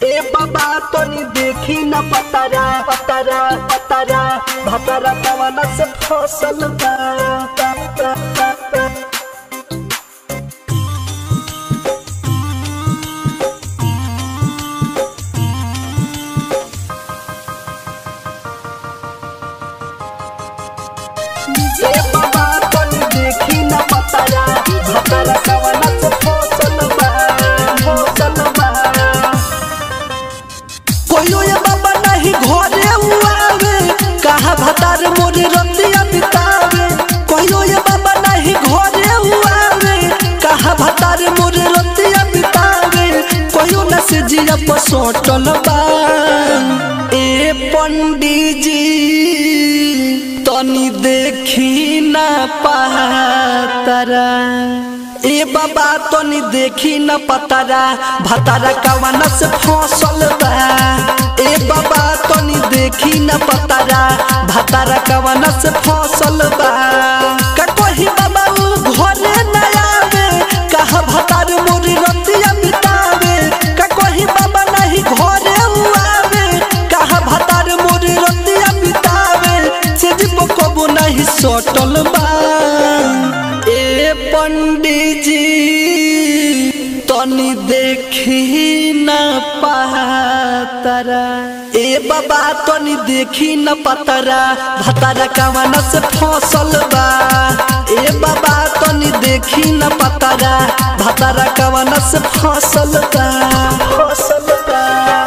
ए बाबा तनी देखी न पतरा पतरा पतरा भतरा कवन से फसल बा बा, बा, बा, बा। ए बाबा तनी देखी न पतरा भतरा कवन से फसल बा फसल बा कोयो ये बाबा नहीं घरे उआवे कहा भतार मोरे रतिया बितावे कोयो ये बाबा नहीं घरे उआवे कहा भतार मोरे रतिया बितावे कोयो न से जिया पसोटल बा ए पंडित जी तनी देखी ना पातरा ए बाबा तनी देखी न पतरा भतारा कवन से फसल बा ए बाबा तनी देखी न पतरा भतारा कवन से फसल बा का कोही बाबा उ घरे न आवे कहा भतार मोरी रतिया बितावे का कोही बाबा नहीं घरे उ आवे कहा भतार मोरी रतिया बितावे से जीव कबो नहीं सटल बा ए पंडित जी तनी देखी न पातरा ए बाबा तनी देखी न पतरा भतरा कवन से फसल बा ए बाबा तनी देखी न पतरा भतरा कवन से फसल बा फसल बा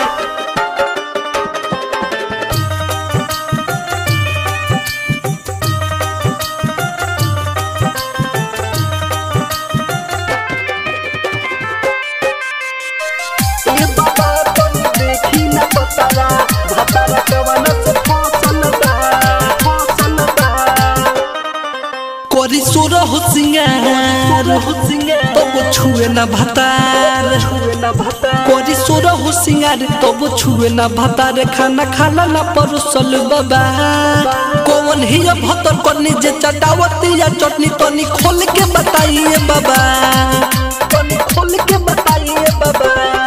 ए बाबा तनी देखी न पतरा भतरा कवन से फसल बा फसल बा कोरी सुर होसिंगार तब छुए न भतार छुए न भता कोरी सुर होसिंगार तब छुए न भतार खाना खाला न परोसल बाबा कौन ही ये भतर करनी जे चटावती या चटनी तनी खोल के बताइए बाबा तनी खोल के बताइए बाबा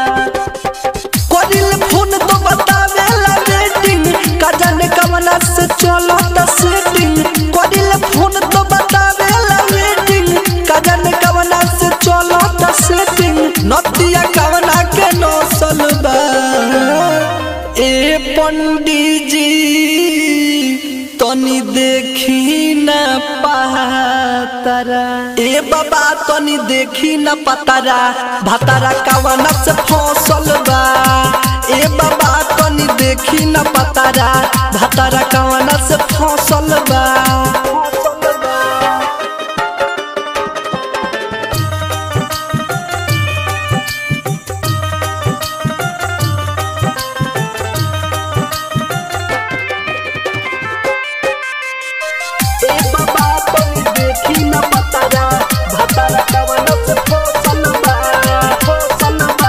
कोरिल फोन तो बतावे ला रेटिंग का जाने कवना से चलो त सेटिंग कोरिल फोन तो बतावे ला रेटिंग का जाने कवना से चलो त सेटिंग नतिया कवना के नौसल बा ए पंडित जी तनी देखी न पातरा ए बाबा तनी देखी न पतरा भतरा कवना से फसल बा ए बाबा तनी देखी न पतरा भतरा कवना से फसल बा फसल बा ए बाबा तनी देखी न पतरा भतरा कवन से फसल बा फसल बा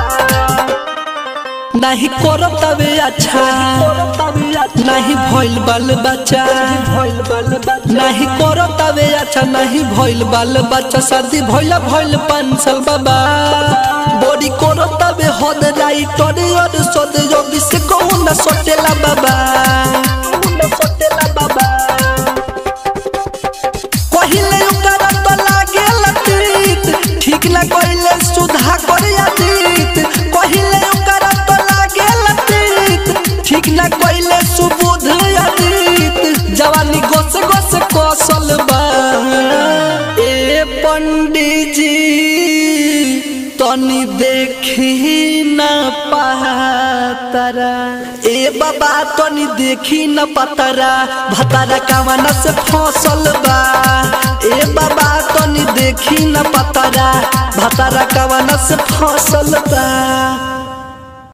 नहीं करब तबे अच्छा नहीं भइल बाल बच्चा भइल बल बच्चा नहीं करो तबे अच्छा नहीं भइल बाल बच्चा शादी भइल भइल पाँच साल बाबा बड़ी करो तबे हद राइट और सद योगी से कहूँ न सोटेला बाबा मुंडा सोटेला बाबा कहिले ओकर तो लागे लतीत ठीक न कहिले सुधा कर यादीत कहिले ओकर तो लागे लतीत ठीक न कहिले सुबुध यादीत जवानी गोस गोस कौशल बा ए पंडित जी तनी देखी न पातरा ए बाबा तनी देखी न पतरा भतरा कवन से फसल बा ए बाबा तनी देखी न पतरा भतरा कवन से फसल बा